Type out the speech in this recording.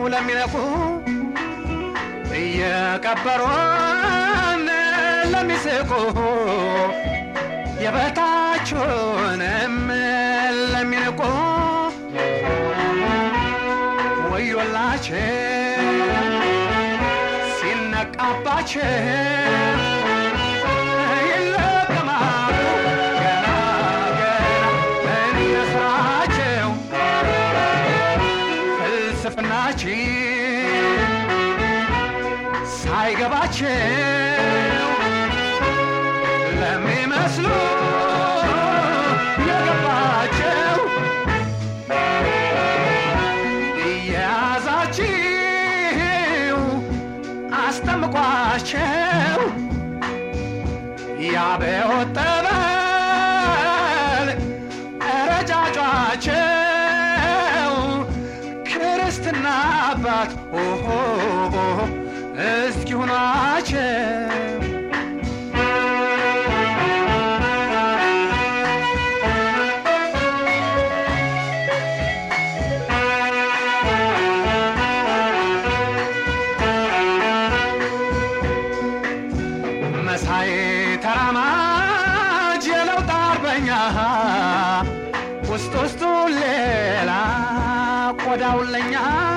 ለሚነቁ እየቀበሩን ለሚስቁ የበታችንም ለሚንቁ ወዮላቸው ሲነቃባቸው ይለቀማሉ ገና ገና እንስራቸው ፍልስፍናችን ሳይገባቸው ለሚመስሉ የገባቸው እየያዛችሁ አስጠምቋቸው ያበወት ጠበል ረጫጯቸው ክርስትና አባት ኦሆ እስኪሁኗቸው መሳይ ተራማጅ የለውጥ አርበኛ ውስጥ ውስጡ ሌላ ቆዳውን ለኛ